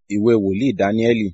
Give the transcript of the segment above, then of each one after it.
ìwé wòlíì dáníẹ́lì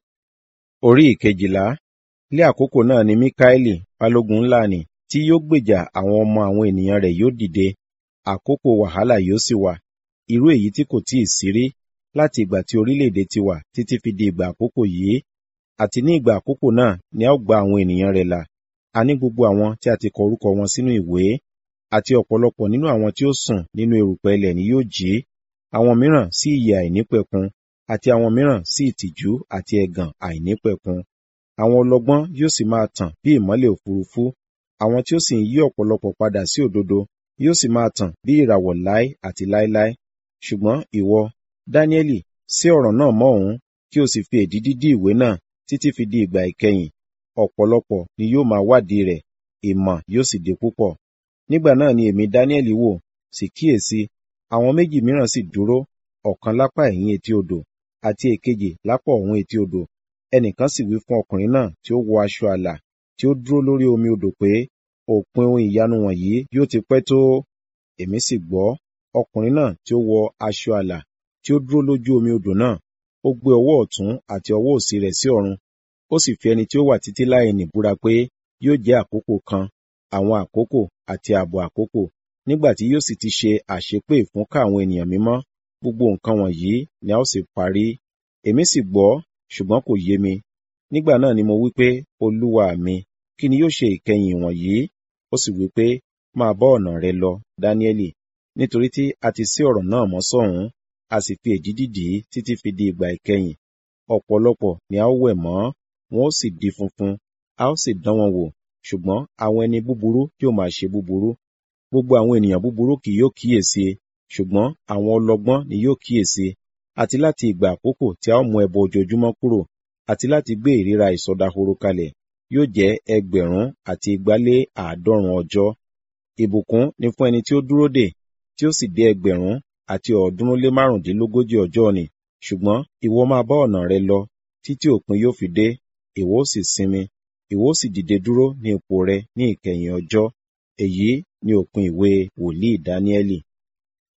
orí ìkejìlá lé àkókò náà ni míkáélì balógun ńlá nì tí yóò gbèjà àwọn ọmọ àwọn ènìyàn rẹ̀ yóò dìde àkókò wàhálà yóò sì wà irú èyí tí kò tíì sí rí láti ìgbà tí orílẹ̀-èdè ti wà títí fi di ìgbà àkókò yìí àti ní ìgbà àkókò náà ni a ó gba àwọn ènìyàn rẹ̀ là a ní gbogbo àwọn tí a ti kọ orúkọ wọn sínú ìwé àti ọ̀pọ̀lọpọ̀ nínú àwọn tí ó sùn nínú erùpẹ̀ ilẹ̀ ni yóò jí àwọn mìíràn sí ìyè àìnípẹ̀kun àti àwọn mìíràn sí ìtìjú àti ẹ̀gàn àìnípẹ̀kun àwọn ọlọ́gbọ́n yóò sì máa tàn bí ìmọ́lẹ̀ òfurufú àwọn tí ó sì ń yí ọ̀pọ̀lọpọ̀ padà sí òdodo yóò sì máa tàn bí ìràwọ̀ láé àti láéláé ṣùgbọ́n ìwọ dáníẹ́lì sí ọ̀rọ̀ náà mọ́ òun kí o sì fi èdídí dí ìwé náà títí fi di ìgbà ìkẹyìn ọ̀pọ̀lọpọ̀ ni yóò máa wádìí rẹ̀ ìmọ̀ yóò sì di púpọ̀ nígbà náà ni èmi dáníẹ́lì wò sì kíyèsí àwọn méjì mìíràn sì dúró ọ̀kan lápá ẹ̀yìn etí odò àti èkejì lápá ọ̀hún etí odò ẹnìkan sì wí fún ọkùnrin náà tí ó wọ aṣọ àlà tí ó dúró lórí omi odò pé òpin ohun ìyanu wọ̀nyí yóò ti pẹ́ tó èmi sì gbọ́ ọkùnrin náà tí ó wọ aṣọ àlà tí ó dúró lójú omi odò náà ó gbé ọwọ́ ọ̀tún àti ọwọ́ òsì rẹ̀ sí ọ̀run ó sì fi ẹni tí ó wà títí láì ní búra pé yóò jẹ́ àkókò kan àwọn àkókò àti ààbọ̀ àkókò nígbà tí yóò sì ti ṣe àṣepé ìfúnká àwọn ènìyàn mímọ́ gbogbo nǹkan wọ̀nyí ni a ó sì parí èmi sì gbọ́ ṣùgbọ́n kò yé mi nígbà náà ni mo wí pé olúwa mi kí ni yóò ṣe ìkẹyìn wọ̀nyí ó sì wí pé máa bá ọ̀nà rẹ lọ dáníẹ́lì nítorí tí a ti sí ọ̀rọ̀ náà mọ́ sọ́hún a sì fi èdídì dì í títí fi di ìgbà ìkẹyìn ọ̀pọ̀lọpọ̀ ni a ó wẹ̀ mọ́ wọn ó sì di funfun a ó sì dán wọn wò ṣùgbọ́n àwọn ẹni búburú yóò máa ṣe búburú gbogbo àwọn ènìyàn búburú kì yóò kíyèsí ṣùgbọ́n àwọn ọlọ́gbọ́n ni yóò kíyèsí àti láti ìgbà àkókò tí a ó mú ẹbọ ojoojúmọ́ kúrò àti láti gbé ìríra ìsọdahoro kalẹ̀ yóò jẹ́ ẹgbẹ̀rún àti igbálé àádọ́rùn ọjọ́ ìbùkún ni fún ẹni tí ó dúró dè tí ó sì dé ẹgbẹ̀rún àti ọ̀ọ́dúnrún lé márùndínlógójì ọjọ́ ni ṣùgbọ́n ìwọ máa bá ọ̀nà rẹ lọ títí òpin yóò fi dé ìwọ ó sì sinmi ìwọ ó sì dìde dúró ní ipò rẹ ní ìkẹyìn ọjọ́ èyí ni òpin ìwé wòlíì dáníẹ́lì